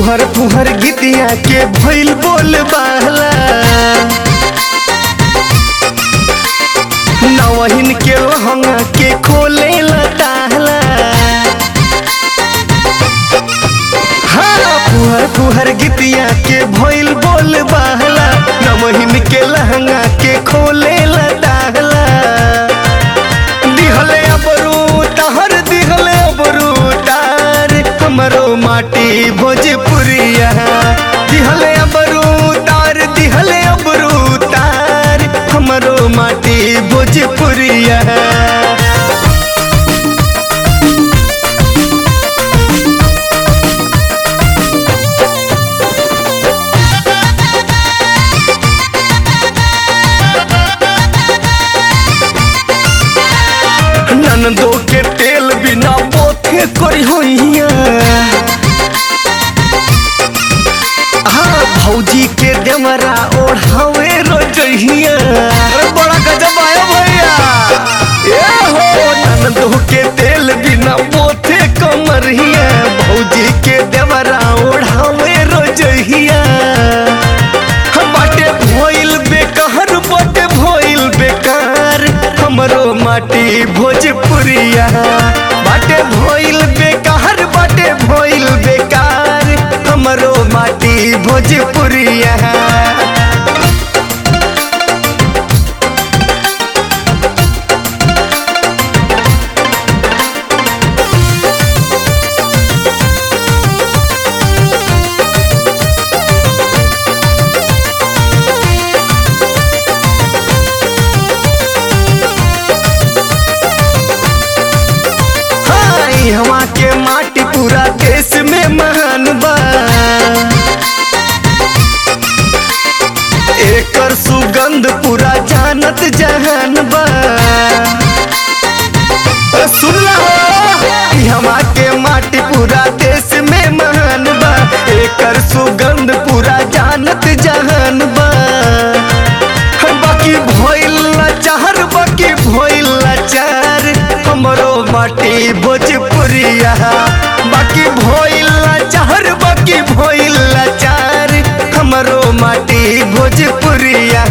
फुहर फुहर गीतिया के भइल बोल बाहला नवहिन के लहंगा के खोले लताहला हाँ फुहर फुहर गीतिया के भइल बोल बाहला नवहिन के लहंगा के खोले लताहला दिहले अबरू तहर दिहले अबरू तार हमरो माटी भोजपुरिया दिहले अबरू तार दिहले अबरू तार हमरो माटी भोजपुरिया ननदो के तेल बिना बोथे करी होइया हाँ भौजी के देवरा ओढ़ावे रोजहिया अरे बड़ा गजब आया भैया ए हो ननदो के तेल बिना बोथे कमरिया भौजी के देवरा ओढ़ावे रोजहिया बाटे भोइल बेकार बाटे भोइल बेकार हमरो माटी भोजपुरिया बाटे भोइल बेकार बाटे भोइल बेकार हमरो माटी भोजपुरिया हाँ, ई हवा के माटी पूरा देश में महान बा एकर सुगंध पूरा जानत जहान बा अ, सुन ला हो ई हवा के माटी पूरा देश में महान बा एकर सुगंध पूरा जानत जहान बा बाकी भइल चाहर बाकी भइल चार हमरो माटी भोजपुरिया बाकी भइल चाहर बाकी भइल चार हमरो माटी भोजपुरिया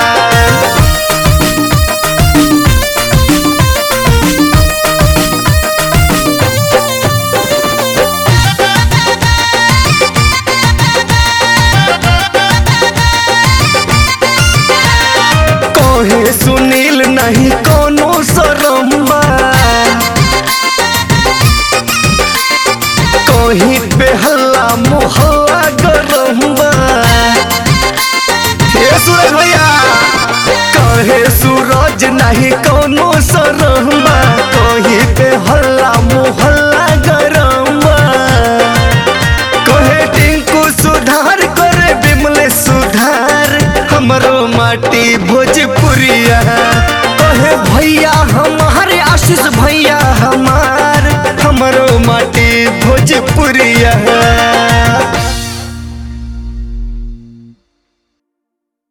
कहे सुनील नहीं कोनो शरम्बा कहीं पे हल्ला मोहल्ला गरम्बा हे सूरज भैया कहे सूरज नहीं को